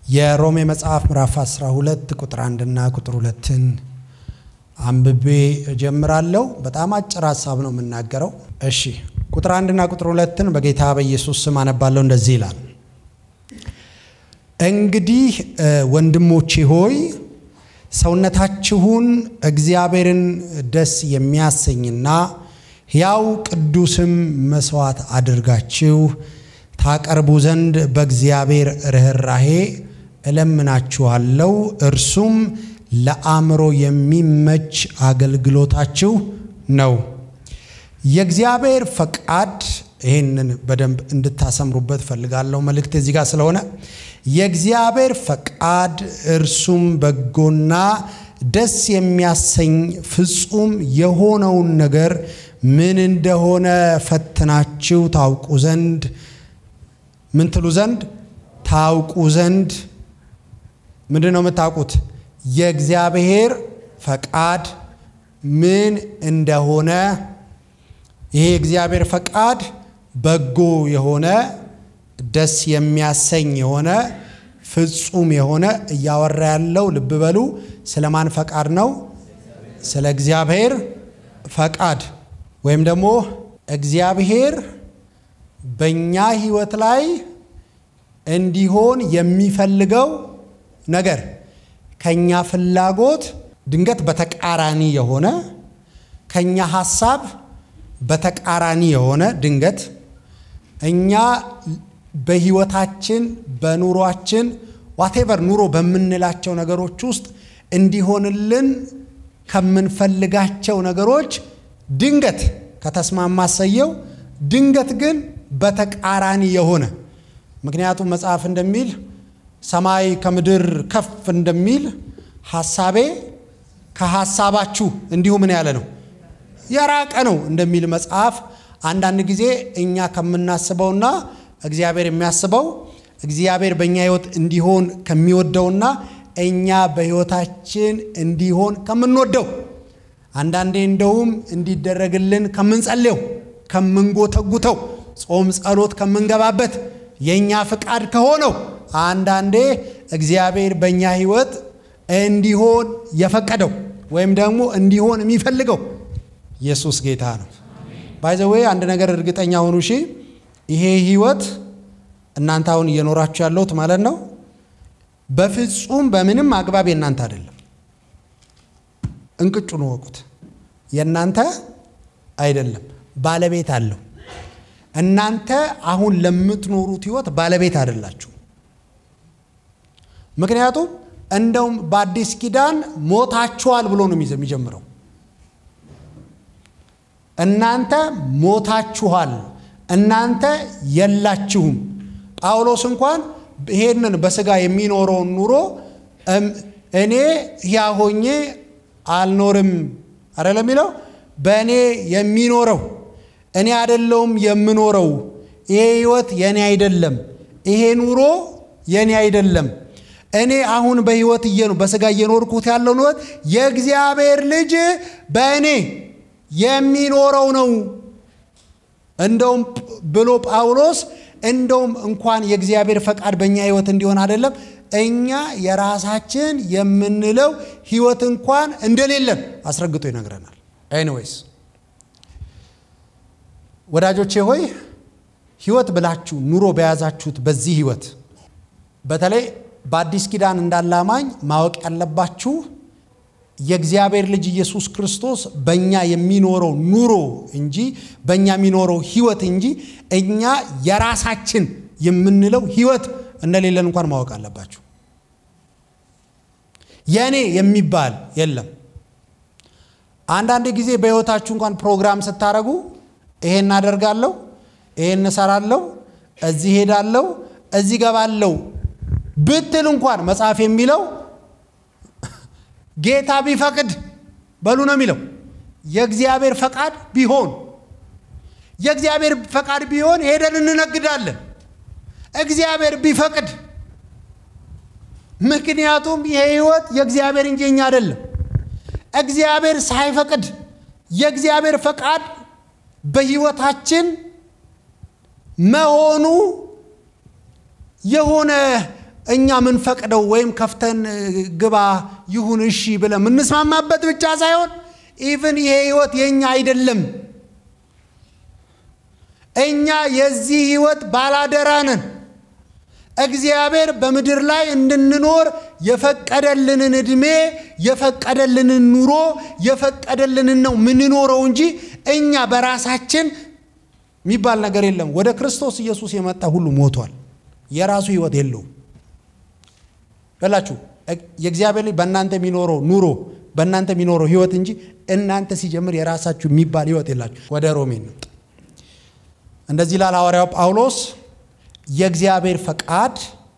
የሮሜ መጽሐፍ ምዕራፍ 12 ቁጥር አንድና ቁጥር ሁለትን አንብቤ እጀምራለሁ። በጣም አጭር ሀሳብ ነው የምናገረው። እሺ ቁጥር አንድና ቁጥር ሁለትን በጌታ በኢየሱስ ስም አነባለሁ። እንደዚህ ይላል፣ እንግዲህ ወንድሞቼ ሆይ ሰውነታችሁን እግዚአብሔርን ደስ የሚያሰኝና ሕያው ቅዱስም መስዋዕት አድርጋችሁ ታቀርቡ ዘንድ በእግዚአብሔር ርኅራሄ እለምናችኋለሁ። እርሱም ለአእምሮ የሚመች አገልግሎታችሁ ነው። የእግዚአብሔር ፈቃድ ይህንን በደንብ እንድታሰምሩበት ፈልጋለሁ። መልእክት እዚህ ጋር ስለሆነ የእግዚአብሔር ፈቃድ እርሱም በጎና ደስ የሚያሰኝ ፍጹም የሆነውን ነገር ምን እንደሆነ ፈትናችሁ ታውቁ ዘንድ ምን ትሉ ዘንድ ታውቁ ዘንድ ምንድን ነው የምታውቁት? የእግዚአብሔር ፈቃድ ምን እንደሆነ ይሄ የእግዚአብሔር ፈቃድ በጎ የሆነ ደስ የሚያሰኝ የሆነ ፍጹም የሆነ እያወራ ያለው ልብ በሉ፣ ስለማን ፈቃድ ነው? ስለ እግዚአብሔር ፈቃድ ወይም ደግሞ እግዚአብሔር በእኛ ሕይወት ላይ እንዲሆን የሚፈልገው ነገር ከኛ ፍላጎት ድንገት በተቃራኒ የሆነ ከኛ ሐሳብ በተቃራኒ የሆነ ድንገት እኛ በሕይወታችን በኑሯችን ዋቴቨር ኑሮ በምንላቸው ነገሮች ውስጥ እንዲሆንልን ከምንፈልጋቸው ነገሮች ድንገት ከተስማማ ሰየው፣ ድንገት ግን በተቃራኒ የሆነ ምክንያቱም መጽሐፍ እንደሚል ሰማይ ከምድር ከፍ እንደሚል ሐሳቤ ከሐሳባችሁ እንዲሁ ምን ያለ ነው የራቀ ነው እንደሚል መጽሐፍ አንዳንድ ጊዜ እኛ ከምናስበውና እግዚአብሔር የሚያስበው እግዚአብሔር በእኛ ሕይወት እንዲሆን ከሚወደውና እኛ በሕይወታችን እንዲሆን ከምንወደው አንዳንዴ እንደውም እንዲደረግልን ከምንጸልየው ከምንጎተጉተው ጾም ጸሎት ከምንገባበት የእኛ ፍቃድ ከሆነው አንዳንዴ እግዚአብሔር በእኛ ሕይወት እንዲሆን የፈቀደው ወይም ደግሞ እንዲሆን የሚፈልገው ኢየሱስ ጌታ ነው። ባይዘዌ አንድ ነገር እርግጠኛ ሆኑ። እሺ ይሄ ሕይወት እናንተ አሁን እየኖራችሁ ያለሁት ማለት ነው በፍጹም በምንም አግባብ የእናንተ አይደለም። እንቅጩን ወቁት። የእናንተ አይደለም፣ ባለቤት አለው። እናንተ አሁን ለምትኖሩት ሕይወት ባለቤት አይደላችሁ። ምክንያቱም እንደውም በአዲስ ኪዳን ሞታችኋል ብሎ ነው የሚጀምረው። እናንተ ሞታችኋል፣ እናንተ የላችሁም። ጳውሎስ እንኳን ይሄንን በስጋ የሚኖረውን ኑሮ እኔ ሕያው ሆኜ አልኖርም አይደለም የሚለው በእኔ የሚኖረው እኔ አይደለውም የምኖረው። ይሄ ህይወት የኔ አይደለም። ይሄ ኑሮ የኔ አይደለም። እኔ አሁን በህይወት እየኑ በስጋ እየኖርኩት ያለው ህይወት የእግዚአብሔር ልጅ በእኔ የሚኖረው ነው። እንደውም ብሎ ጳውሎስ እንደውም እንኳን የእግዚአብሔር ፈቃድ በእኛ ህይወት እንዲሆን አይደለም እኛ የራሳችን የምንለው ህይወት እንኳን እንደሌለን አስረግጦ ይነግረናል። ኤኒዌይስ ወዳጆቼ ሆይ ህይወት ብላችሁ ኑሮ በያዛችሁት በዚህ ህይወት በተለይ በአዲስ ኪዳን እንዳለ አማኝ ማወቅ ያለባችሁ የእግዚአብሔር ልጅ ኢየሱስ ክርስቶስ በእኛ የሚኖረው ኑሮ እንጂ በእኛ የሚኖረው ህይወት እንጂ እኛ የራሳችን የምንለው ህይወት እንደሌለን እንኳን ማወቅ አለባችሁ። የእኔ የሚባል የለም። አንዳንድ ጊዜ በህይወታችሁ እንኳን ፕሮግራም ስታደርጉ ይሄን እናደርጋለሁ፣ ይሄን እሰራለሁ፣ እዚህ ሄዳለሁ፣ እዚህ ገባለሁ ብትል እንኳን መጽሐፍ የሚለው ጌታ ቢፈቅድ በሉ ነው የሚለው። የእግዚአብሔር ፈቃድ ቢሆን የእግዚአብሔር ፈቃድ ቢሆን ሄደን እንነግዳለን። እግዚአብሔር ቢፈቅድ ምክንያቱም ይሄ ህይወት የእግዚአብሔር እንጂ የኛ አይደለም። እግዚአብሔር ሳይፈቅድ የእግዚአብሔር ፈቃድ በህይወታችን መሆኑ የሆነ እኛ ምንፈቅደው ወይም ከፍተን ግባ ይሁን እሺ ብለን የምንስማማበት ብቻ ሳይሆን ኢቭን ይሄ ህይወት የእኛ አይደለም። እኛ የዚህ ህይወት ባላደራ ነን። እግዚአብሔር በምድር ላይ እንድንኖር የፈቀደልንን ዕድሜ የፈቀደልንን ኑሮ የፈቀደልንን ነው ምንኖረው እንጂ እኛ በራሳችን የሚባል ነገር የለም። ወደ ክርስቶስ ኢየሱስ የመጣ ሁሉ ሞቷል። የራሱ ህይወት የለውም። በላችሁ የእግዚአብሔር ልጅ በእናንተ የሚኖረው ኑሮ በእናንተ የሚኖረው ህይወት እንጂ እናንተ ሲጀምር የራሳችሁ የሚባል ህይወት የላችሁ። ወደ ሮሜ እንምጣ። እንደዚህ ላል ሐዋርያው ጳውሎስ የእግዚአብሔር ፈቃድ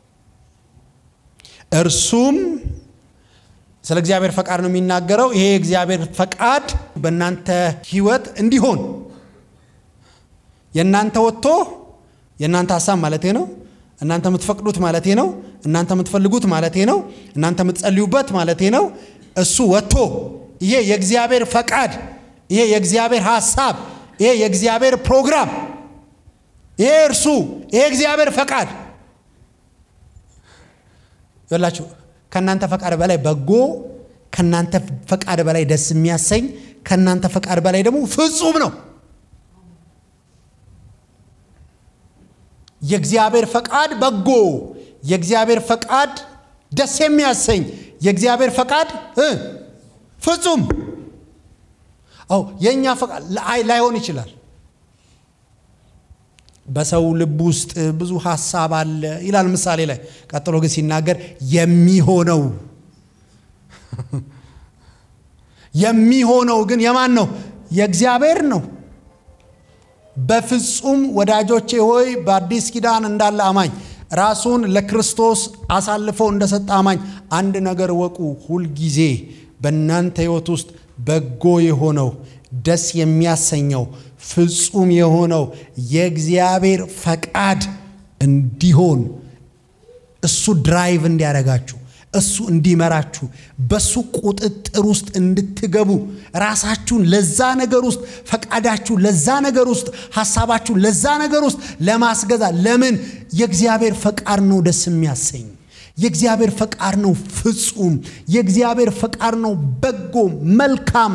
እርሱም ስለ እግዚአብሔር ፈቃድ ነው የሚናገረው። ይሄ የእግዚአብሔር ፈቃድ በእናንተ ህይወት እንዲሆን የእናንተ ወጥቶ የእናንተ ሀሳብ ማለቴ ነው። እናንተ የምትፈቅዱት ማለቴ ነው። እናንተ የምትፈልጉት ማለቴ ነው። እናንተ የምትጸልዩበት ማለቴ ነው። እሱ ወጥቶ ይሄ የእግዚአብሔር ፈቃድ፣ ይሄ የእግዚአብሔር ሀሳብ፣ ይሄ የእግዚአብሔር ፕሮግራም፣ ይሄ እርሱ ይሄ እግዚአብሔር ፈቃድ ይላችሁ ከእናንተ ፈቃድ በላይ በጎ፣ ከእናንተ ፈቃድ በላይ ደስ የሚያሰኝ፣ ከእናንተ ፈቃድ በላይ ደግሞ ፍጹም ነው። የእግዚአብሔር ፈቃድ በጎ፣ የእግዚአብሔር ፈቃድ ደስ የሚያሰኝ፣ የእግዚአብሔር ፈቃድ ፍጹም። አዎ የእኛ ፈቃድ ላይሆን ይችላል። በሰው ልብ ውስጥ ብዙ ሀሳብ አለ ይላል ምሳሌ ላይ። ቀጥሎ ግን ሲናገር የሚሆነው የሚሆነው ግን የማን ነው? የእግዚአብሔር ነው። በፍጹም ወዳጆቼ ሆይ በአዲስ ኪዳን እንዳለ አማኝ ራሱን ለክርስቶስ አሳልፎ እንደሰጠ አማኝ አንድ ነገር ወቁ። ሁልጊዜ በእናንተ ሕይወት ውስጥ በጎ የሆነው ደስ የሚያሰኘው ፍጹም የሆነው የእግዚአብሔር ፈቃድ እንዲሆን እሱ ድራይቭ እንዲያደርጋችሁ እሱ እንዲመራችሁ በሱ ቁጥጥር ውስጥ እንድትገቡ ራሳችሁን ለዛ ነገር ውስጥ ፈቃዳችሁ ለዛ ነገር ውስጥ ሀሳባችሁ ለዛ ነገር ውስጥ ለማስገዛ ለምን የእግዚአብሔር ፈቃድ ነው ደስ የሚያሰኝ የእግዚአብሔር ፈቃድ ነው ፍጹም የእግዚአብሔር ፈቃድ ነው በጎ መልካም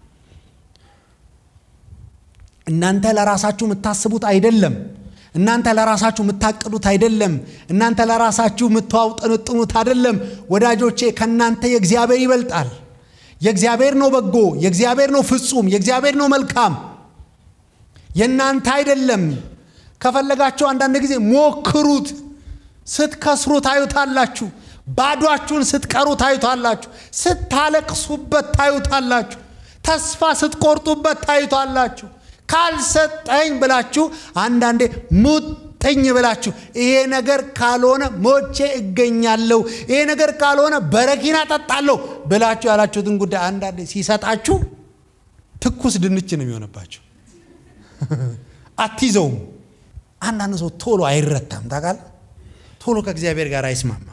እናንተ ለራሳችሁ የምታስቡት አይደለም እናንተ ለራሳችሁ የምታቅዱት አይደለም። እናንተ ለራሳችሁ የምታውጠነጥኑት አይደለም። ወዳጆቼ ከእናንተ የእግዚአብሔር ይበልጣል። የእግዚአብሔር ነው በጎ፣ የእግዚአብሔር ነው ፍጹም፣ የእግዚአብሔር ነው መልካም፣ የእናንተ አይደለም። ከፈለጋችሁ አንዳንድ ጊዜ ሞክሩት። ስትከስሩ ታዩታላችሁ። ባዷችሁን ስትቀሩ ታዩታላችሁ። ስታለቅሱበት ታዩታላችሁ። ተስፋ ስትቆርጡበት ታዩታላችሁ። ካልሰጠኝ ብላችሁ አንዳንዴ ሙጥኝ ብላችሁ ይሄ ነገር ካልሆነ ሞቼ እገኛለሁ፣ ይሄ ነገር ካልሆነ በረኪና ጠጣለሁ ብላችሁ ያላችሁትን ጉዳይ አንዳንዴ ሲሰጣችሁ ትኩስ ድንች ነው የሚሆንባችሁ። አትይዘውም። አንዳንድ ሰው ቶሎ አይረታም። ታውቃለህ? ቶሎ ከእግዚአብሔር ጋር አይስማማም።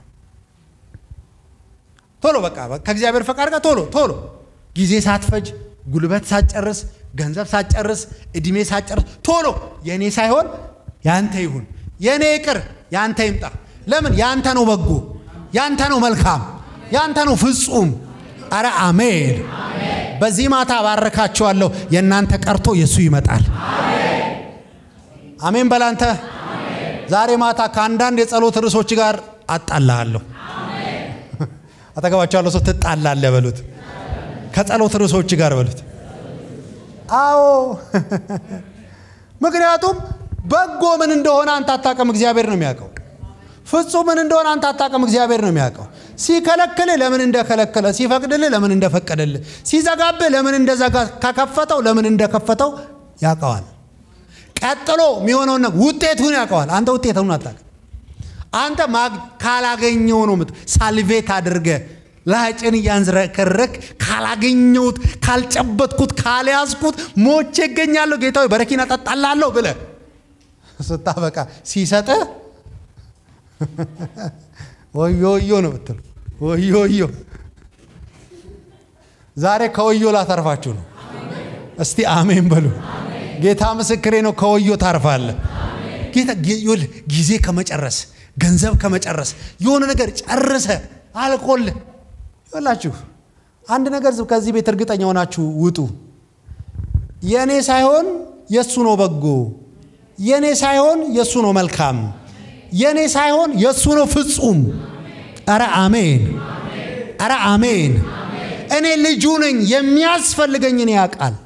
ቶሎ በቃ ከእግዚአብሔር ፈቃድ ጋር ቶሎ ቶሎ ጊዜ ሳትፈጅ ጉልበት ሳትጨርስ ገንዘብ ሳትጨርስ እድሜ ሳትጨርስ ቶሎ የእኔ ሳይሆን ያንተ ይሁን፣ የእኔ ይቅር፣ ያንተ ይምጣ። ለምን? ያንተ ነው በጎ፣ ያንተ ነው መልካም፣ ያንተ ነው ፍጹም። አረ አሜን። በዚህ ማታ ባረካቸዋለሁ። የእናንተ ቀርቶ የእሱ ይመጣል። አሜን በላንተ። ዛሬ ማታ ከአንዳንድ የጸሎት ርዕሶች ጋር አጣላለሁ። አጠገባቸው ያለው ሰው ትጣላለህ በሉት። ከጸሎት ርዕሶች ጋር በሉት። አዎ ምክንያቱም በጎ ምን እንደሆነ አንተ አታውቅም፣ እግዚአብሔር ነው የሚያውቀው። ፍጹም ምን እንደሆነ አንተ አታውቅም፣ እግዚአብሔር ነው የሚያውቀው። ሲከለክልህ ለምን እንደከለከለ፣ ሲፈቅድልህ ለምን እንደፈቀደልህ፣ ሲዘጋብህ ለምን እንደዘጋ፣ ከከፈተው ለምን እንደከፈተው ያውቀዋል። ቀጥሎ የሚሆነውን ውጤቱን ያውቀዋል። አንተ ውጤቱን አታውቅም። አንተ ካላገኘው ነው ምት ሳልቬት አድርገ ላጭን እያንዝረከረክ ካላገኘሁት፣ ካልጨበጥኩት፣ ካልያዝኩት ሞቼ እገኛለሁ ጌታዊ በረኪና ጠጣላለሁ ብለ ስታበቃ ሲሰጠ ወዮ ወዮ ነው ምትሉ። ወዮ ወዮ ዛሬ ከወዮ ላተርፋችሁ ነው። እስቲ አሜን በሉ። ጌታ ምስክሬ ነው። ከወዮ ታርፋለ። ጌታ ጊዜ ከመጨረስ ገንዘብ ከመጨረስ የሆነ ነገር ጨርሰ አልቆል ይላችሁ አንድ ነገር ከዚህ ቤት እርግጠኛ ሆናችሁ ውጡ። የእኔ ሳይሆን የእሱ ነው በጎ፣ የእኔ ሳይሆን የእሱ ነው መልካም፣ የእኔ ሳይሆን የእሱ ነው ፍጹም። ኧረ አሜን፣ ኧረ አሜን። እኔ ልጁ ነኝ፣ የሚያስፈልገኝን ያውቃል።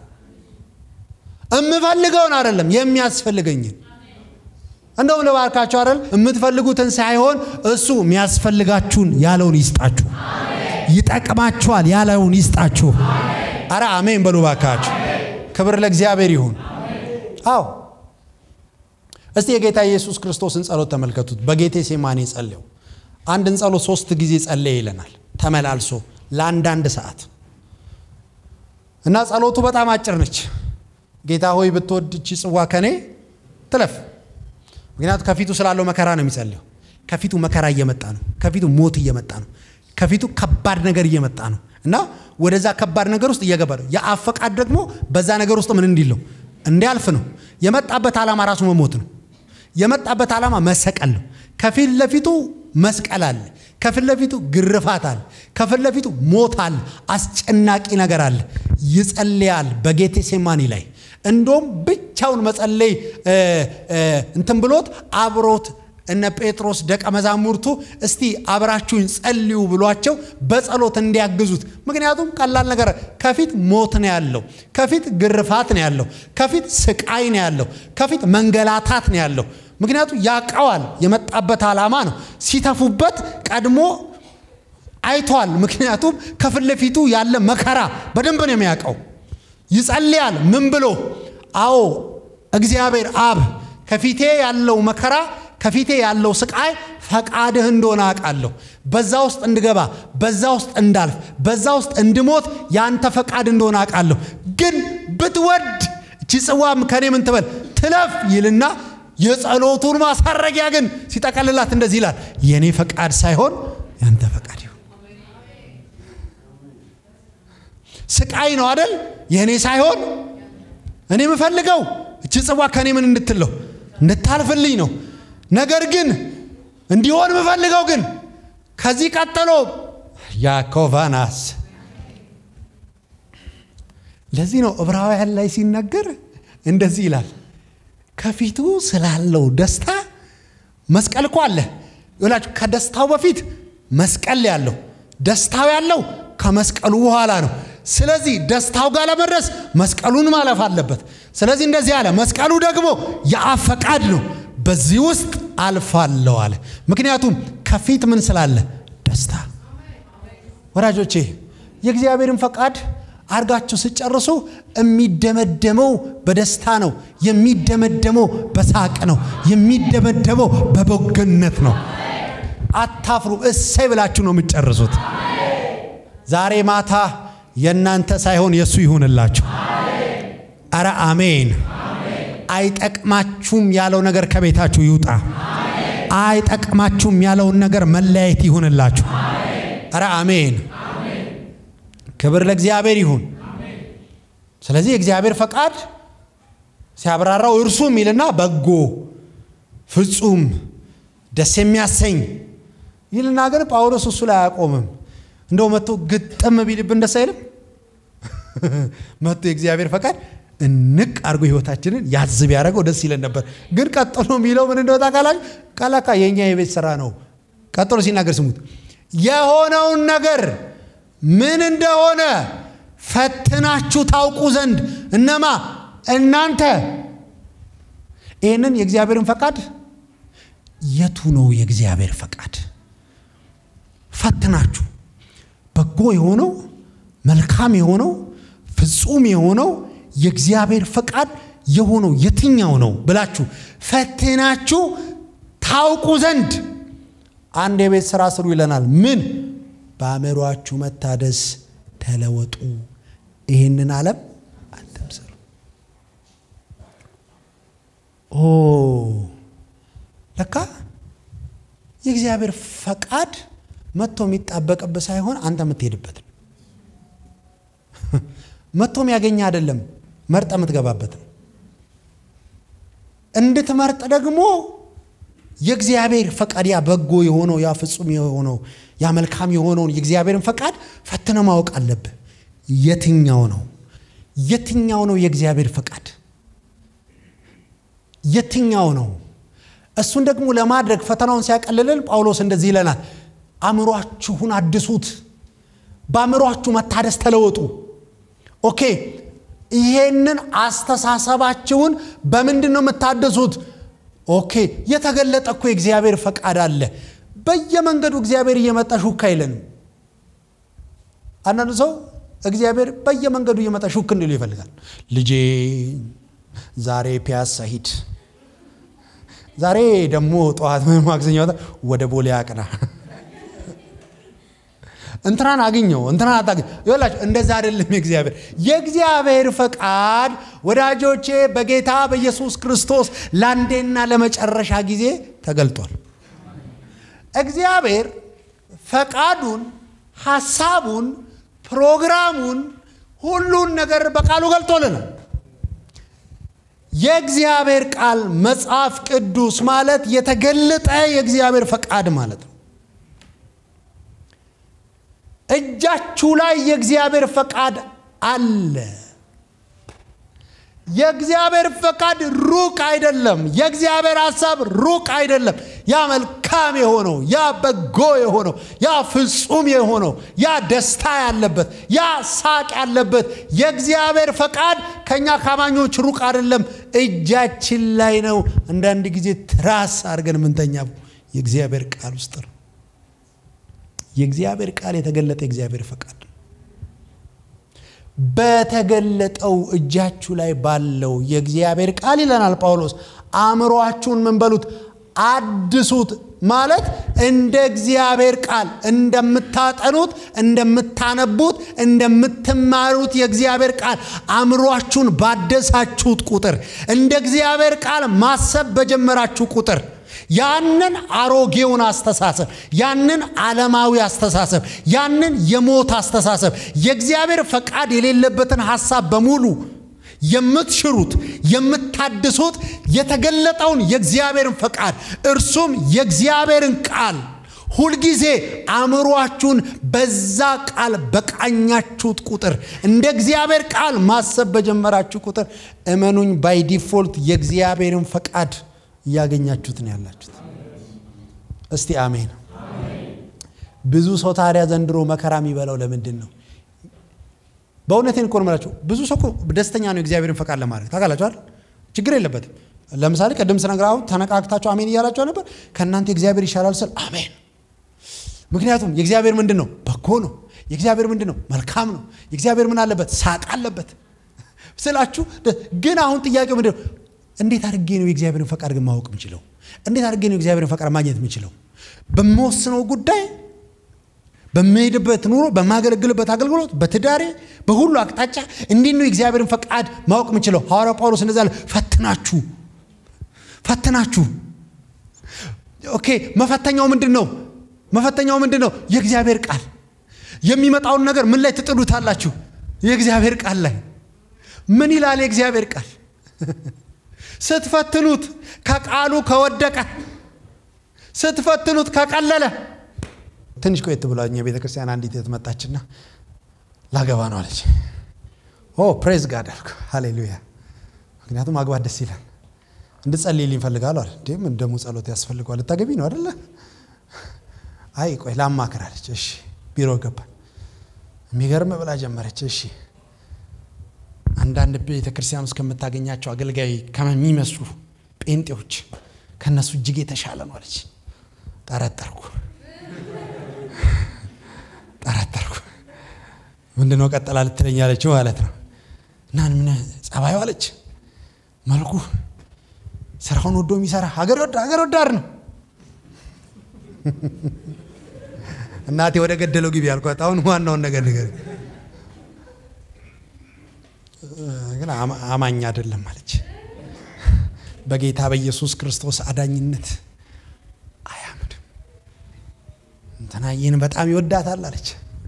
እምፈልገውን አይደለም የሚያስፈልገኝን እንደውም ልባርካችሁ አይደል የምትፈልጉትን ሳይሆን እሱ የሚያስፈልጋችሁን ያለውን ይስጣችሁ ይጠቅማችኋል ያለውን ይስጣችሁ አረ አሜን በሉ ባካችሁ ክብር ለእግዚአብሔር ይሁን አዎ እስቲ የጌታ ኢየሱስ ክርስቶስን ጸሎት ተመልከቱት በጌቴ ሴማኔ ጸልየው አንድን ጸሎት ሶስት ጊዜ ጸለየ ይለናል ተመላልሶ ለአንዳንድ ሰዓት እና ጸሎቱ በጣም አጭር ነች ጌታ ሆይ ብትወድ እቺ ጽዋ ከኔ ትለፍ ምክንያቱ ከፊቱ ስላለው መከራ ነው የሚጸልየው ከፊቱ መከራ እየመጣ ነው ከፊቱ ሞት እየመጣ ነው ከፊቱ ከባድ ነገር እየመጣ ነው እና ወደዛ ከባድ ነገር ውስጥ እየገባ ነው የአብ ፈቃድ ደግሞ በዛ ነገር ውስጥ ምን እንዲለው እንዲያልፍ ነው የመጣበት ዓላማ ራሱ መሞት ነው የመጣበት ዓላማ መሰቀል ነው ከፊት ለፊቱ መስቀል አለ ከፊት ለፊቱ ግርፋት አለ ከፊት ለፊቱ ሞት አለ አስጨናቂ ነገር አለ ይጸልያል በጌቴ ሴማኒ ላይ እንዶም ብቻውን መጸለይ እንትን ብሎት አብሮት እነ ጴጥሮስ ደቀ መዛሙርቱ እስቲ አብራችሁኝ ጸልዩ ብሏቸው በጸሎት እንዲያግዙት ምክንያቱም ቀላል ነገር ከፊት ሞት ነው ያለው ከፊት ግርፋት ነው ያለው ከፊት ስቃይ ነው ያለው ከፊት መንገላታት ነው ያለው ምክንያቱም ያቀዋል የመጣበት ዓላማ ነው ሲተፉበት ቀድሞ አይቷል ምክንያቱም ከፊት ለፊቱ ያለ መከራ በደንብ ነው የሚያውቀው ይጸልያል ምን ብሎ አዎ እግዚአብሔር አብ ከፊቴ ያለው መከራ ከፊቴ ያለው ስቃይ ፈቃድህ እንደሆነ አውቃለሁ በዛ ውስጥ እንድገባ በዛ ውስጥ እንዳልፍ በዛ ውስጥ እንድሞት ያንተ ፈቃድ እንደሆነ አውቃለሁ ግን ብትወድ እቺ ጽዋም ከኔ ምን ትበል ትለፍ ይልና የጸሎቱን ማሳረጊያ ግን ሲጠቀልላት እንደዚህ ይላል የእኔ ፈቃድ ሳይሆን ያንተ ፈቃድ ይሁን ስቃይ ነው አደል የእኔ ሳይሆን እኔ የምፈልገው እቺ ጽዋ ከኔ ምን እንድትለው እንድታልፍልኝ ነው ነገር ግን እንዲሆን የምፈልገው ግን ከዚህ ቀጥሎ ያኮቫናስ ለዚህ ነው ዕብራውያን ላይ ሲነገር እንደዚህ ይላል ከፊቱ ስላለው ደስታ መስቀል እኮ አለ ይላችሁ ከደስታው በፊት መስቀል ያለው ደስታው ያለው ከመስቀሉ በኋላ ነው ስለዚህ ደስታው ጋር ለመድረስ መስቀሉን ማለፍ አለበት ስለዚህ እንደዚህ አለ መስቀሉ ደግሞ የአብ ፈቃድ ነው በዚህ ውስጥ አልፋለሁ አለ ምክንያቱም ከፊት ምን ስላለ ደስታ ወዳጆቼ የእግዚአብሔርን ፈቃድ አርጋችሁ ስጨርሱ የሚደመደመው በደስታ ነው የሚደመደመው በሳቅ ነው የሚደመደመው በበጎነት ነው አታፍሩ እሰይ ብላችሁ ነው የምትጨርሱት ዛሬ ማታ የእናንተ ሳይሆን የእሱ ይሁንላችሁ አረ አሜን አይጠቅማችሁም ያለው ነገር ከቤታችሁ ይውጣ አይጠቅማችሁም ያለውን ነገር መለያየት ይሁንላችሁ አረ አሜን ክብር ለእግዚአብሔር ይሁን ስለዚህ የእግዚአብሔር ፈቃድ ሲያብራራው እርሱ የሚልና በጎ ፍጹም ደስ የሚያሰኝ ይልና ግን ጳውሎስ እሱ ላይ አያቆምም እንደው መጥቶ ግጥም ቢልብን ደስ አይልም መጥቶ የእግዚአብሔር ፈቃድ እንቅ አድርጎ ህይወታችንን ያዝ ቢያደረገው ደስ ይለን ነበር ግን ቀጥሎ የሚለው ምን እንደወጣ ቃላች ቃላካ የእኛ የቤት ስራ ነው ቀጥሎ ሲናገር ስሙት የሆነውን ነገር ምን እንደሆነ ፈትናችሁ ታውቁ ዘንድ እነማ እናንተ ይህንን የእግዚአብሔርን ፈቃድ የቱ ነው የእግዚአብሔር ፈቃድ ፈትናችሁ በጎ የሆነው መልካም የሆነው ፍጹም የሆነው የእግዚአብሔር ፈቃድ የሆነው የትኛው ነው ብላችሁ ፈትናችሁ ታውቁ ዘንድ አንድ የቤት ስራ ስሩ ይለናል ምን በአእምሯችሁ መታደስ ተለወጡ ይህንን ዓለም አትምሰሉ ኦ ለካ የእግዚአብሔር ፈቃድ መጥቶ የሚጣበቅብህ ሳይሆን አንተ የምትሄድበት ነው መጥቶ የሚያገኘ አይደለም መርጠ የምትገባበት ነው እንድትመርጥ ደግሞ የእግዚአብሔር ፈቃድ ያ በጎ የሆነው ያ ፍጹም የሆነው ያ መልካም የሆነውን የእግዚአብሔርን ፈቃድ ፈትነ ማወቅ አለብህ። የትኛው ነው የትኛው ነው የእግዚአብሔር ፈቃድ የትኛው ነው? እሱን ደግሞ ለማድረግ ፈተናውን ሲያቀልልን ጳውሎስ እንደዚህ ይለናል፣ አእምሯችሁን አድሱት፣ በአእምሯችሁ መታደስ ተለወጡ። ኦኬ ይሄንን አስተሳሰባችሁን በምንድን ነው የምታደሱት? ኦኬ የተገለጠ እኮ የእግዚአብሔር ፈቃድ አለ። በየመንገዱ እግዚአብሔር እየመጣ ሹክ አይለንም። አንዳንዱ ሰው እግዚአብሔር በየመንገዱ እየመጣ ሹክ እንዲሉ ይፈልጋል። ልጄ ዛሬ ፒያሳ ሂድ፣ ዛሬ ደግሞ ጠዋት ማክሰኞ ወደ ቦሌ አቅና፣ እንትናን አግኘው፣ እንትናን አታገኝ። ይላችሁ እንደዛ አይደለም። የእግዚአብሔር የእግዚአብሔር ፈቃድ ወዳጆቼ በጌታ በኢየሱስ ክርስቶስ ለአንዴና ለመጨረሻ ጊዜ ተገልጧል። እግዚአብሔር ፈቃዱን፣ ሐሳቡን፣ ፕሮግራሙን ሁሉን ነገር በቃሉ ገልጦልናል። የእግዚአብሔር ቃል መጽሐፍ ቅዱስ ማለት የተገለጠ የእግዚአብሔር ፈቃድ ማለት ነው። እጃችሁ ላይ የእግዚአብሔር ፈቃድ አለ። የእግዚአብሔር ፈቃድ ሩቅ አይደለም። የእግዚአብሔር ሐሳብ ሩቅ አይደለም። ያ መልካም የሆነው ያ በጎ የሆነው ያ ፍጹም የሆነው ያ ደስታ ያለበት ያ ሳቅ ያለበት የእግዚአብሔር ፈቃድ ከእኛ ካማኞች ሩቅ አይደለም፣ እጃችን ላይ ነው። አንዳንድ ጊዜ ትራስ አድርገን የምንተኛ የእግዚአብሔር ቃል ውስጥ ነው። የእግዚአብሔር ቃል የተገለጠ የእግዚአብሔር ፈቃድ ነው። በተገለጠው እጃችሁ ላይ ባለው የእግዚአብሔር ቃል ይለናል ጳውሎስ፣ አእምሯችሁን ምን በሉት አድሱት። ማለት እንደ እግዚአብሔር ቃል እንደምታጠኑት፣ እንደምታነቡት፣ እንደምትማሩት የእግዚአብሔር ቃል አእምሯችሁን ባደሳችሁት ቁጥር እንደ እግዚአብሔር ቃል ማሰብ በጀመራችሁ ቁጥር ያንን አሮጌውን አስተሳሰብ ያንን ዓለማዊ አስተሳሰብ ያንን የሞት አስተሳሰብ የእግዚአብሔር ፈቃድ የሌለበትን ሐሳብ በሙሉ የምትሽሩት የምታድሱት የተገለጠውን የእግዚአብሔርን ፈቃድ እርሱም የእግዚአብሔርን ቃል ሁልጊዜ አእምሯችሁን በዛ ቃል በቃኛችሁት ቁጥር እንደ እግዚአብሔር ቃል ማሰብ በጀመራችሁ ቁጥር እመኑኝ ባይ ዲፎልት የእግዚአብሔርን ፈቃድ እያገኛችሁት ነው ያላችሁት። እስቲ አሜን። ብዙ ሰው ታዲያ ዘንድሮ መከራ የሚበላው ለምንድን ነው? በእውነቴን እኮ ነው የምላችሁ። ብዙ ሰው እኮ ደስተኛ ነው የእግዚአብሔርን ፈቃድ ለማድረግ ታውቃላችሁ አይደል? ችግር የለበትም። ለምሳሌ ቅድም ስነግር አሁን ተነቃቅታችሁ አሜን እያላችሁ ነበር። ከእናንተ የእግዚአብሔር ይሻላል ስል አሜን። ምክንያቱም የእግዚአብሔር ምንድን ነው? በጎ ነው። የእግዚአብሔር ምንድን ነው? መልካም ነው። የእግዚአብሔር ምን አለበት? ሳቅ አለበት ስላችሁ። ግን አሁን ጥያቄው ምንድን ነው? እንዴት አድርጌ ነው የእግዚአብሔርን ፈቃድ ግን ማወቅ የምችለው? እንዴት አድርጌ ነው የእግዚአብሔርን ፈቃድ ማግኘት የምችለው? በምወስነው ጉዳይ፣ በምሄድበት ኑሮ፣ በማገለግልበት አገልግሎት፣ በትዳሬ፣ በሁሉ አቅጣጫ እንዴት ነው የእግዚአብሔርን ፈቃድ ማወቅ የምችለው? ሐዋርያው ጳውሎስ እንደዛ አለ፣ ፈትናችሁ ፈትናችሁ። ኦኬ፣ መፈተኛው ምንድን ነው? መፈተኛው ምንድን ነው? የእግዚአብሔር ቃል። የሚመጣውን ነገር ምን ላይ ትጥሉታላችሁ? የእግዚአብሔር ቃል ላይ። ምን ይላል የእግዚአብሔር ቃል? ስትፈትኑት ከቃሉ ከወደቀ ስትፈትኑት ከቀለለ። ትንሽ ቆየት ብላ እኛ ቤተ ክርስቲያን አንዲት እህት መጣችና ላገባ ነው አለች። ኦ ፕሬዝ ጋድ አልኩ፣ ሃሌሉያ። ምክንያቱም ማግባት ደስ ይላል። እንድጸልይልኝ እፈልጋለሁ አለ። እንዴ ምን ደግሞ ጸሎት ያስፈልገዋል? ልታገቢ ነው አደለ? አይ ቆይ ላማክር አለች። እሺ ቢሮ ገባል። የሚገርም ብላ ጀመረች። እሺ አንዳንድ ቤተ ክርስቲያን ውስጥ ከምታገኛቸው አገልጋይ ከሚመስሉ ጴንጤዎች ከነሱ እጅግ የተሻለ ነው አለች። ጠረጠርኩ ጠረጠርኩ። ምንድነው ቀጠላ ልትለኝ ያለችው ማለት ነው። እና ምን ጸባዩ አለች፣ መልኩ፣ ስራውን ወዶ የሚሰራ ሀገር ወዳድ ነው። እናቴ ወደ ገደለው ግቢ ያልኳት፣ አሁን ዋናውን ነገር ነገር ግን አማኝ አይደለም አለች። በጌታ በኢየሱስ ክርስቶስ አዳኝነት አያምንም። እንትና ይህን በጣም ይወዳታል አለች።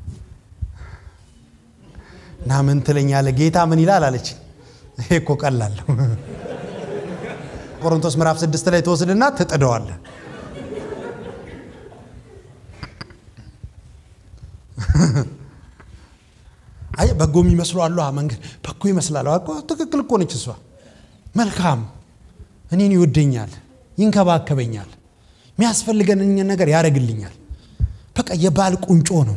እና ምን ትለኛለህ? ጌታ ምን ይላል አለች። ይሄ እኮ ቀላለሁ። ቆሮንቶስ ምዕራፍ ስድስት ላይ ትወስድና ትጥደዋለህ በጎ የሚመስሉ አሉ መንገድ በጎ ይመስላል እኮ ትክክል እኮ ነች እሷ መልካም እኔን ይወደኛል ይንከባከበኛል የሚያስፈልገን ነገር ያደርግልኛል በቃ የባል ቁንጮ ነው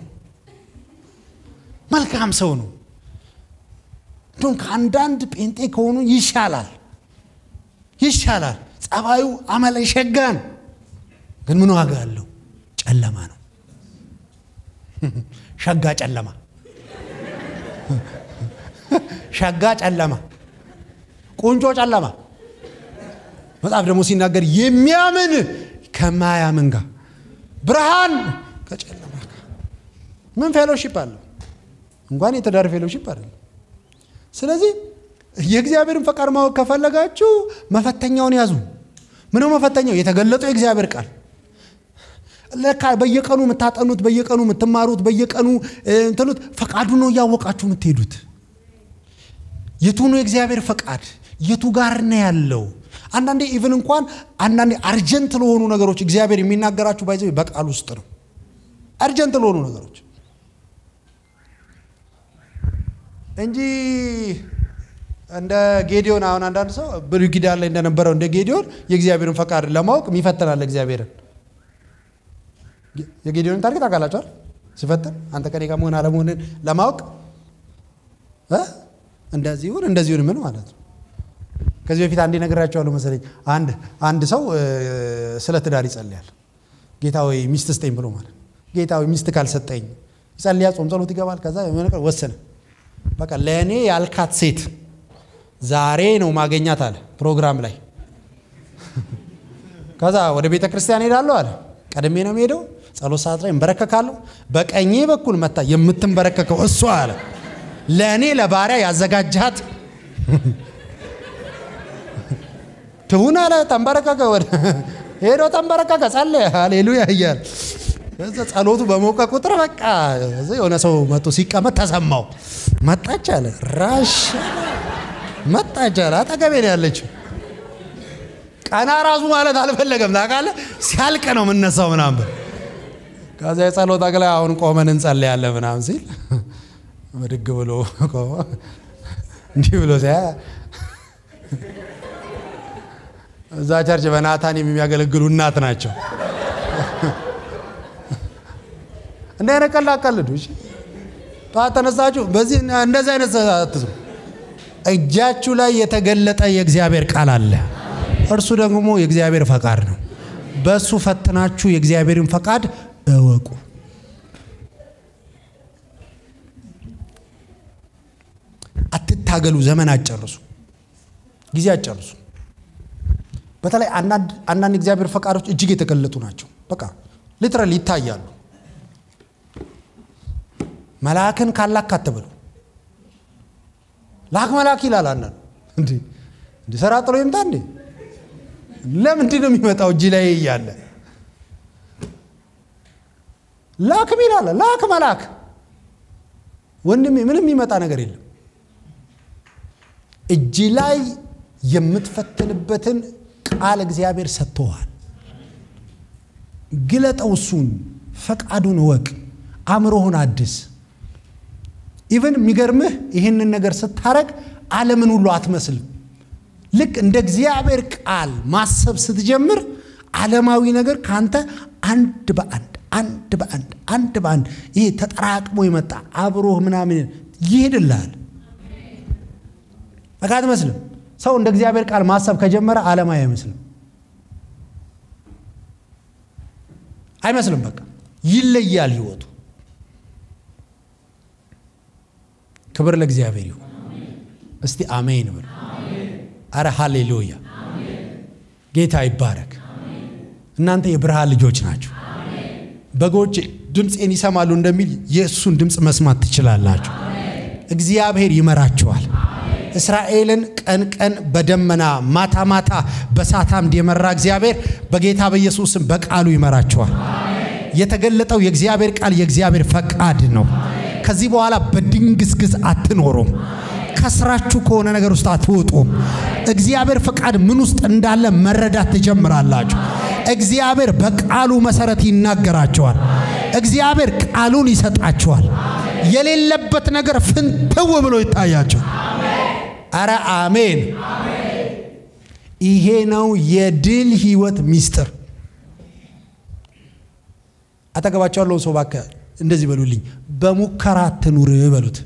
መልካም ሰው ነው እንዲሁም ከአንዳንድ ጴንጤ ከሆኑ ይሻላል ይሻላል ጸባዩ አመለ ሸጋን ግን ምን ዋጋ አለው ጨለማ ነው ሸጋ ጨለማ ሸጋ ጨለማ ቁንጮ ጨለማ መጽሐፍ ደግሞ ሲናገር የሚያምን ከማያምን ጋር ብርሃን ከጨለማ ጋር ምን ፌሎሺፕ አለው እንኳን የትዳር ፌሎሺፕ አለ ስለዚህ የእግዚአብሔርን ፈቃድ ማወቅ ከፈለጋችሁ መፈተኛውን ያዙ ምነው መፈተኛው የተገለጠው የእግዚአብሔር ቃል ለካ በየቀኑ የምታጠኑት በየቀኑ የምትማሩት በየቀኑ እንትኑት ፈቃዱ ነው እያወቃችሁ የምትሄዱት የቱ ነው የእግዚአብሔር ፈቃድ የቱ ጋር ነው ያለው አንዳንዴ ኢቭን እንኳን አንዳንዴ አርጀንት ለሆኑ ነገሮች እግዚአብሔር የሚናገራችሁ ባይዘ በቃል ውስጥ ነው አርጀንት ለሆኑ ነገሮች እንጂ እንደ ጌዲዮን አሁን አንዳንድ ሰው ብሉይ ኪዳን ላይ እንደነበረው እንደ ጌዲዮን የእግዚአብሔርን ፈቃድ ለማወቅ ይፈትናል እግዚአብሔርን የጌዲዮንን ታሪክ ታውቃላችኋል ሲፈትን አንተ ከኔ ጋር መሆን አለመሆንን ለማወቅ እንደዚህ ይሁን እንደዚህ ይሁን ምን ማለት ነው ከዚህ በፊት አንዴ ነግራቸዋለሁ መሰለኝ አንድ አንድ ሰው ስለ ትዳር ይጸልያል ጌታ ወይ ሚስት ስጠኝ ብሎ ማለት ጌታ ወይ ሚስት ካልሰጠኝ ይጸልያ ጾም ጸሎት ይገባል ከዛ የሆነ ቀን ወሰነ በቃ ለእኔ ያልካት ሴት ዛሬ ነው ማገኛት አለ ፕሮግራም ላይ ከዛ ወደ ቤተ ክርስቲያን ሄዳለሁ አለ ቀድሜ ነው ሄደው ጸሎት ሰዓት ላይ እንበረከካለሁ በቀኜ በኩል መታ የምትንበረከከው እሷ አለ ለእኔ ለባሪያ ያዘጋጃት ትሁን አለ ተንበረከከ ወደ ሄዶ ተንበረከከ ጸለየ ሃሌሉያ እያለ እዛ ጸሎቱ በሞቀ ቁጥር በቃ የሆነ ሰው መጥቶ ሲቀመጥ ተሰማው መጣች አለ ራሽ መጣች አለ አጠገቤ ነው ያለችው ቀና ራሱ ማለት አልፈለገም ታውቃለህ ሲያልቅ ነው የምነሳው ምናምን ከዛ የጸሎት አግላይ አሁን ቆመን እንጸልያለን ምናምን ሲል ብድግ ብሎ እንዲህ ብሎ ሲያ እዛ ቸርች በናታን የሚያገለግሉ እናት ናቸው እንደ አይነት ቀልድ አቀልዱ ጠዋት ተነሳችሁ በዚህ እንደዚህ አይነት አትስሩ እጃችሁ ላይ የተገለጠ የእግዚአብሔር ቃል አለ እርሱ ደግሞ የእግዚአብሔር ፈቃድ ነው በእሱ ፈትናችሁ የእግዚአብሔርን ፈቃድ እወቁ አትታገሉ ዘመን አጨርሱ ጊዜ አጨርሱ በተለይ አንዳንድ እግዚአብሔር ፈቃዶች እጅግ የተገለጡ ናቸው በቃ ሊትራል ይታያሉ መልአክን ካላክ አትበሉ ላክ መልአክ ይላል አንዳንዱ እንዲ እንዲ ስራ ጥሎ ይምጣ እንዴ ለምንድን ነው የሚመጣው እጅ ላይ እያለ ላክ ሚላለ ላክ መልአክ ወንድሜ ምንም የሚመጣ ነገር የለም እጅ ላይ የምትፈትንበትን ቃል እግዚአብሔር ሰጥቶሃል ግለጠው እሱን ፈቃዱን እወቅ አእምሮህን አድስ ኢቨን የሚገርምህ ይህንን ነገር ስታረግ ዓለምን ሁሉ አትመስልም ልክ እንደ እግዚአብሔር ቃል ማሰብ ስትጀምር ዓለማዊ ነገር ከአንተ አንድ በአንድ አንድ በአንድ አንድ በአንድ ይሄ ተጠራቅሞ የመጣ አብሮህ ምናምን ይሄድልሃል በቃ አትመስልም ሰው እንደ እግዚአብሔር ቃል ማሰብ ከጀመረ ዓለማዊ አይመስልም አይመስልም በቃ ይለያል ህይወቱ ክብር ለእግዚአብሔር ይሁን እስቲ አሜን ብሎ አረ ሃሌሉያ ጌታ ይባረክ እናንተ የብርሃን ልጆች ናቸው በጎች ድምፄን ይሰማሉ እንደሚል የእሱን ድምፅ መስማት ትችላላችሁ እግዚአብሔር ይመራችኋል እስራኤልን ቀን ቀን በደመና ማታ ማታ በእሳት አምድ የመራ እግዚአብሔር በጌታ በኢየሱስም በቃሉ ይመራችኋል የተገለጠው የእግዚአብሔር ቃል የእግዚአብሔር ፈቃድ ነው ከዚህ በኋላ በድንግዝግዝ አትኖሩም ከስራችሁ ከሆነ ነገር ውስጥ አትወጡም እግዚአብሔር ፈቃድ ምን ውስጥ እንዳለ መረዳት ትጀምራላችሁ እግዚአብሔር በቃሉ መሰረት ይናገራቸዋል እግዚአብሔር ቃሉን ይሰጣቸዋል የሌለበት ነገር ፍንትው ብሎ ይታያቸው። አረ አሜን። ይሄ ነው የድል ህይወት ሚስጥር። አጠገባቸው ያለውን ሰው እባክህ እንደዚህ በሉልኝ፣ በሙከራ አትኑር በሉት።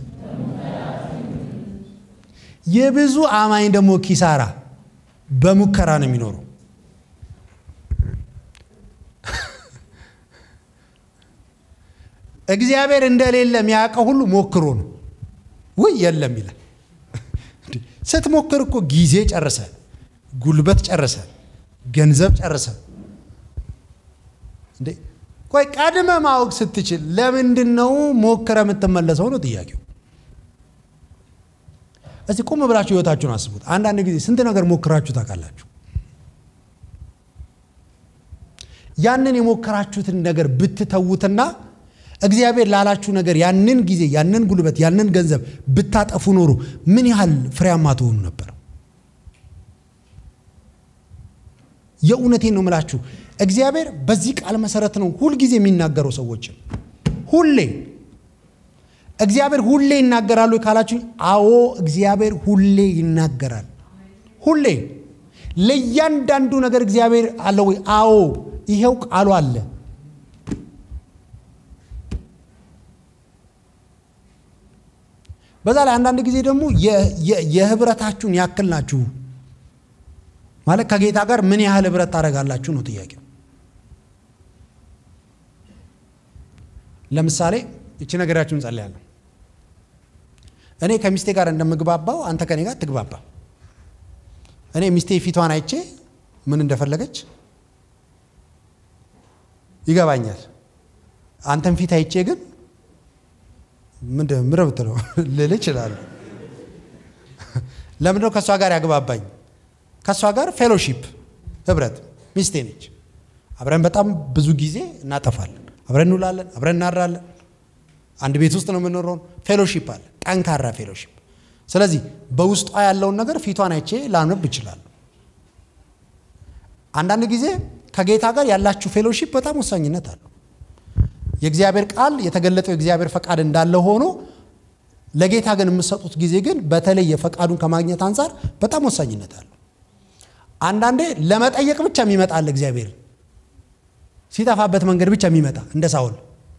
የብዙ አማኝ ደግሞ ኪሳራ በሙከራ ነው የሚኖረው። እግዚአብሔር እንደሌለ የሚያውቀው ሁሉ ሞክሮ ነው። ውይ የለም ይላል። ስትሞክር እኮ ጊዜ ጨርሰ፣ ጉልበት ጨርሰ፣ ገንዘብ ጨርሰ። እንዴ ቆይ ቀድመ ማወቅ ስትችል ለምንድን ነው ሞክረ የምትመለሰው ነው ጥያቄው። እስቲ ቁም ብላችሁ ህይወታችሁን አስቡት። አንዳንድ ጊዜ ስንት ነገር ሞክራችሁ ታውቃላችሁ? ያንን የሞከራችሁትን ነገር ብትተዉትና እግዚአብሔር ላላችሁ ነገር ያንን ጊዜ ያንን ጉልበት ያንን ገንዘብ ብታጠፉ ኖሮ ምን ያህል ፍሬያማ ትሆኑ ነበር? የእውነቴን ነው ምላችሁ። እግዚአብሔር በዚህ ቃል መሰረት ነው ሁልጊዜ የሚናገረው ሰዎችን ሁሌ እግዚአብሔር ሁሌ ይናገራሉ ካላችሁ፣ አዎ እግዚአብሔር ሁሌ ይናገራል። ሁሌ ለእያንዳንዱ ነገር እግዚአብሔር አለ ወይ? አዎ ይሄው ቃሉ አለ። በዛ ላይ አንዳንድ ጊዜ ደግሞ የህብረታችሁን ያክል ናችሁ ማለት ከጌታ ጋር ምን ያህል ህብረት ታደርጋላችሁ ነው ጥያቄው። ለምሳሌ እቺ ነገራችሁን ጸልያለሁ። እኔ ከሚስቴ ጋር እንደምግባባው አንተ ከኔ ጋር ትግባባ። እኔ ሚስቴ ፊቷን አይቼ ምን እንደፈለገች ይገባኛል። አንተን ፊት አይቼ ግን ምንድን ምረ ብትለው ልል እችላለሁ። ለምንድነው ከእሷ ጋር ያግባባኝ? ከእሷ ጋር ፌሎሺፕ ህብረት፣ ሚስቴ ነች። አብረን በጣም ብዙ ጊዜ እናጠፋለን። አብረን እንውላለን፣ አብረን እናድራለን። አንድ ቤት ውስጥ ነው የምንኖረው። ፌሎሺፕ አለ፣ ጠንካራ ፌሎሺፕ። ስለዚህ በውስጧ ያለውን ነገር ፊቷን አይቼ ላነብ እችላለሁ። አንዳንድ ጊዜ ከጌታ ጋር ያላችሁ ፌሎሺፕ በጣም ወሳኝነት አለው። የእግዚአብሔር ቃል የተገለጠው የእግዚአብሔር ፈቃድ እንዳለ ሆኖ ለጌታ ግን የምትሰጡት ጊዜ ግን በተለይ የፈቃዱን ከማግኘት አንጻር በጣም ወሳኝነት አለው። አንዳንዴ ለመጠየቅ ብቻ የሚመጣ አለ። እግዚአብሔር ሲጠፋበት መንገድ ብቻ የሚመጣ እንደ ሳውል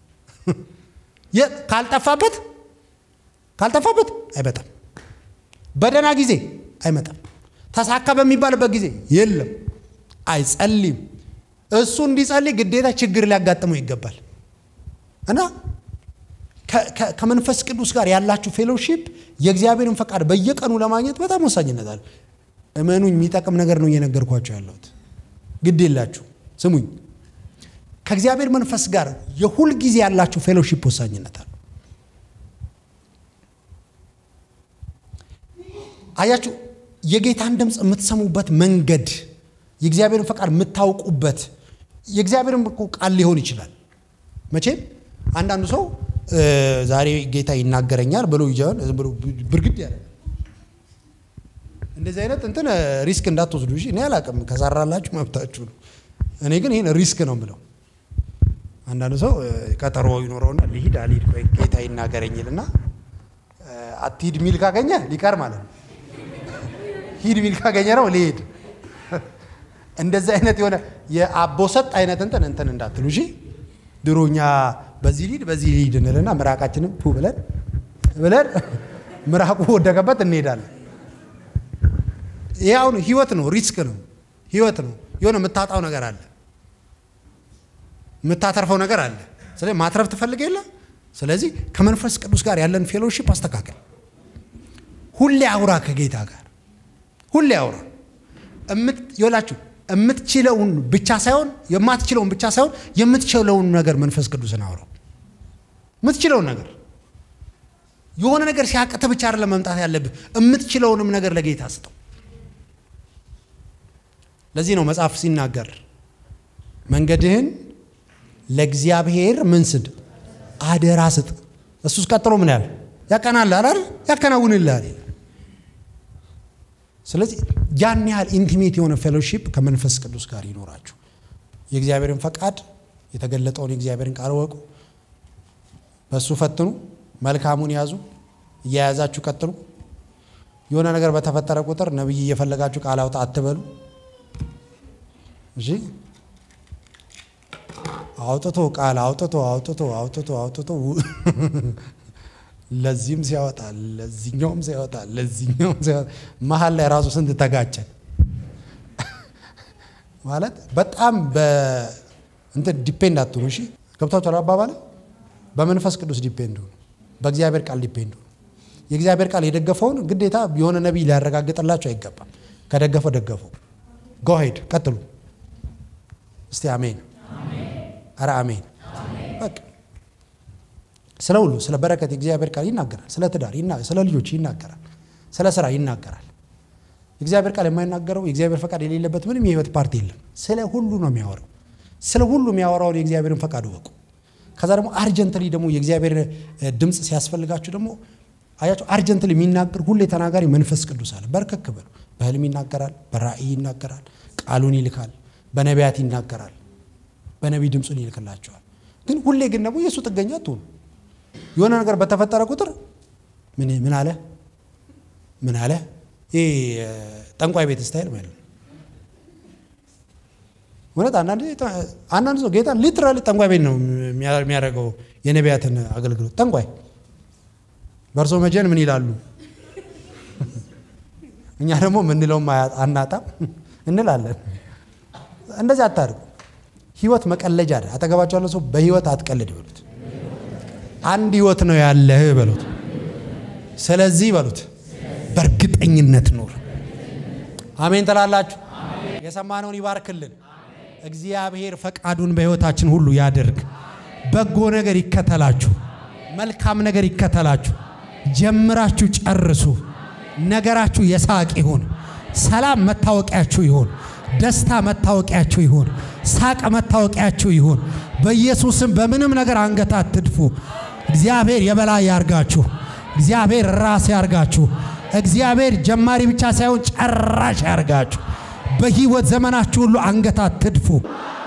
ካልጠፋበት ካልጠፋበት አይመጣም። በደህና ጊዜ አይመጣም። ተሳካ በሚባልበት ጊዜ የለም፣ አይጸልይም። እሱ እንዲጸልይ ግዴታ ችግር ሊያጋጥመው ይገባል። እና ከመንፈስ ቅዱስ ጋር ያላችሁ ፌሎሺፕ የእግዚአብሔርን ፈቃድ በየቀኑ ለማግኘት በጣም ወሳኝነት አለ። እመኑኝ፣ የሚጠቅም ነገር ነው እየነገርኳቸው ያለሁት። ግድ የላችሁ ስሙኝ። ከእግዚአብሔር መንፈስ ጋር የሁል ጊዜ ያላችሁ ፌሎሺፕ ወሳኝነት አለ። አያችሁ፣ የጌታን ድምፅ የምትሰሙበት መንገድ የእግዚአብሔርን ፈቃድ የምታውቁበት የእግዚአብሔርን ቃል ሊሆን ይችላል። መቼም አንዳንዱ ሰው ዛሬ ጌታ ይናገረኛል ብሎ ይጃል ብሎ ብርግድ ያለ እንደዚህ አይነት እንትን ሪስክ እንዳትወስዱ እሺ። እኔ አላቅም፣ ከሰራላችሁ መብታችሁ ነው። እኔ ግን ይህን ሪስክ ነው የምለው። አንዳንዱ ሰው ቀጠሮ ይኖረውና ሊሂድ አልሂድ ቆይ ጌታ ይናገረኝልና አትሂድ ሚል ካገኘ ሊቀር ማለት ነው። ሂድ ሚል ካገኘ ነው ሊሄድ። እንደዚህ አይነት የሆነ የአቦሰጥ አይነት እንትን እንትን እንዳትሉ እሺ። ድሮኛ በዚህ ሊድ በዚህ ሊድ እንልና ምራቃችንም ፑ ብለን ብለን ምራቁ ወደቀበት እንሄዳለን። ይህ አሁን ህይወት ነው፣ ሪስክ ነው፣ ህይወት ነው። የሆነ የምታጣው ነገር አለ፣ የምታተርፈው ነገር አለ። ስለዚህ ማትረፍ ትፈልግ የለ። ስለዚህ ከመንፈስ ቅዱስ ጋር ያለን ፌሎሺፕ አስተካከል። ሁሌ አውራ ከጌታ ጋር ሁሌ አውራ ይላችሁ የምትችለውን ብቻ ሳይሆን የማትችለውን ብቻ ሳይሆን የምትችለውን ነገር መንፈስ ቅዱስን አውረው። የምትችለውን ነገር የሆነ ነገር ሲያቅተ ብቻ አይደለም መምጣት ያለብህ፣ የምትችለውንም ነገር ለጌታ ስጠው። ለዚህ ነው መጽሐፍ ሲናገር መንገድህን ለእግዚአብሔር ምን ስድ አደራ ስጥ፣ እሱስ ቀጥሎ ምን ያህል ያቀናል አይደል ያከናውንልሃል። ስለዚህ ያን ያህል ኢንቲሜት የሆነ ፌሎሺፕ ከመንፈስ ቅዱስ ጋር ይኖራችሁ። የእግዚአብሔርን ፈቃድ የተገለጠውን የእግዚአብሔርን ቃል ወቁ፣ በእሱ ፈትኑ፣ መልካሙን ያዙ፣ እየያዛችሁ ቀጥሉ። የሆነ ነገር በተፈጠረ ቁጥር ነቢይ እየፈለጋችሁ ቃል አውጣ አትበሉ። እሺ አውጥቶ ቃል አውጥቶ አውጥቶ አውጥቶ አውጥቶ ለዚህም ሲያወጣ ለዚህኛውም ሲያወጣ ለዚህኛውም ሲያወጣ መሀል ላይ ራሱ ስንት ተጋጨን ማለት በጣም በእንትን ዲፔንድ አትሆኑ። እሺ ገብቷችኋል አባባል በመንፈስ ቅዱስ ዲፔንድ ሁኑ። በእግዚአብሔር ቃል ዲፔንድ ሁኑ። የእግዚአብሔር ቃል የደገፈውን ግዴታ የሆነ ነቢይ ሊያረጋግጥላቸው አይገባም። ከደገፈው ደገፈው። ጎሄድ ቀጥሉ። እስቲ አሜን። አረ አሜን። በቃ ስለ ሁሉ ስለ በረከት የእግዚአብሔር ቃል ይናገራል። ስለ ትዳር፣ ስለ ልጆች ይናገራል። ስለ ስራ ይናገራል። የእግዚአብሔር ቃል የማይናገረው የእግዚአብሔር ፈቃድ የሌለበት ምንም የህይወት ፓርቲ የለም። ስለ ሁሉ ነው የሚያወራው። ስለ ሁሉ የሚያወራውን የእግዚአብሔርን ፈቃድ እወቁ። ከዛ ደግሞ አርጀንትሊ ደግሞ የእግዚአብሔር ድምፅ ሲያስፈልጋችሁ ደግሞ አያቸው አርጀንትሊ የሚናገር ሁሌ ተናጋሪ መንፈስ ቅዱስ አለ። በርከክ በሉ። በህልም ይናገራል፣ በራእይ ይናገራል፣ ቃሉን ይልካል፣ በነቢያት ይናገራል፣ በነቢይ ድምፁን ይልክላቸዋል። ግን ሁሌ ግን ደግሞ የእሱ ጥገኛ አትሆኑ። የሆነ ነገር በተፈጠረ ቁጥር ምን ምን አለ ምን አለ ይሄ ጠንቋይ ቤት ስታይል ማለት ነው። እውነት አንዳንድ ሰው ጌታ ሊትራሊ ጠንቋይ ቤት ነው የሚያደርገው የነቢያትን አገልግሎት። ጠንቋይ በእርሶ መጀን ምን ይላሉ? እኛ ደግሞ ምንለውም አናጣም እንላለን። እንደዚህ አታድርጉ። ህይወት መቀለጃ አይደል። አጠገባቸው ያለ ሰው በህይወት አትቀልድ በሉት። አንድ ህይወት ነው ያለህ በሉት። ስለዚህ በሉት በእርግጠኝነት ኑር። አሜን ትላላችሁ። የሰማነውን ይባርክልን። እግዚአብሔር ፈቃዱን በህይወታችን ሁሉ ያድርግ። በጎ ነገር ይከተላችሁ፣ መልካም ነገር ይከተላችሁ። ጀምራችሁ ጨርሱ። ነገራችሁ የሳቅ ይሁን። ሰላም መታወቂያችሁ ይሁን። ደስታ መታወቂያችሁ ይሁን። ሳቅ መታወቂያችሁ ይሁን። በኢየሱስም በምንም ነገር አንገት አትድፉ። እግዚአብሔር የበላይ ያርጋችሁ። እግዚአብሔር ራስ ያርጋችሁ። እግዚአብሔር ጀማሪ ብቻ ሳይሆን ጨራሽ ያርጋችሁ። በህይወት ዘመናችሁ ሁሉ አንገት አትድፉ።